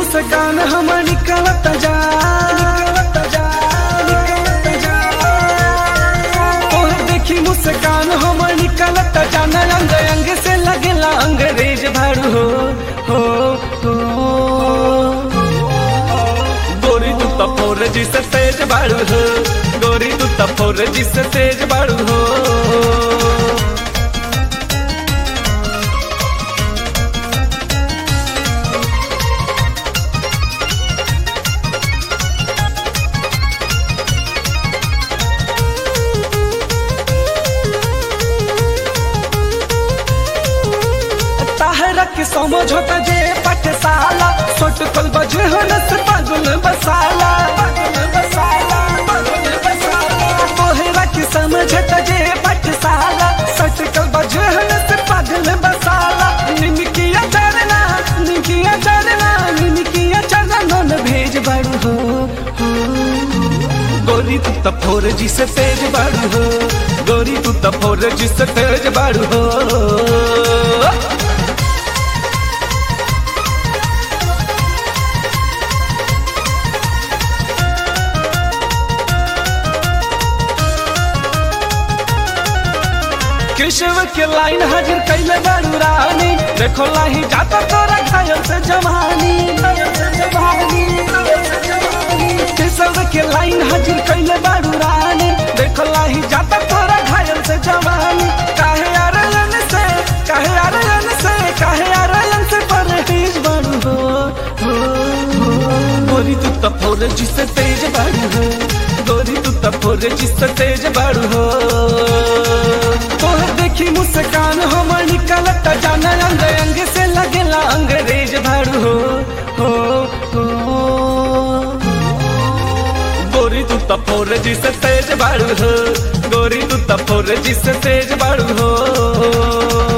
मुस्कान हम निकलत जा निकलत जा निकलत जा तोहर देखी मुस्कान हम निकलत जा न अंग अंग से लगला अंग्रेज भाड़ू हो हो हो गोरी तू तो फोर जिसे तेज बाड़ू हो गोरी तू तो फोर जिसे तेज बाड़ू हो ताहरा के समझोता जे पटसाला सोट कल बजे हनस पागल बसाला पागल बसाला पागल बसाला तोहरा के समझता जे पटसाला सोट कल बजे हनस पागल बसाला निमकिया चरना निमकिया चरना निमकिया चरना नन भेज बड़ू हो हो। गोरी तू तो फोर जी से तेज बाड़ू हो गोरी तू तो फोर जी से तेज बाड़ू हो केशव के लाइन हाजिर कैले बारू रानी देखो लाही जाता तोरा घायल से जवानी घायल से जवानी, घायल से जवानी। केशव के लाइन हाजिर कैले बारू रानी देखो लाही जाता तोरा घायल से जवानी काहे आरलन से काहे आरलन से काहे आरलन से परहेज बारू हो हो, हो। गोरी तू तो फोर जिससे तेज बारू हो गोरी तू तो फोर जिससे तेज बारू हो तोहर देखी मुस्कान हमर निकलत जाना अंग अंग से लगेला अंग्रेज भाड़ू हो हो हो गोरी तू तो फोर जिससे तेज बाड़ू हो गोरी तू तो फोर जिससे तेज बाड़ू हो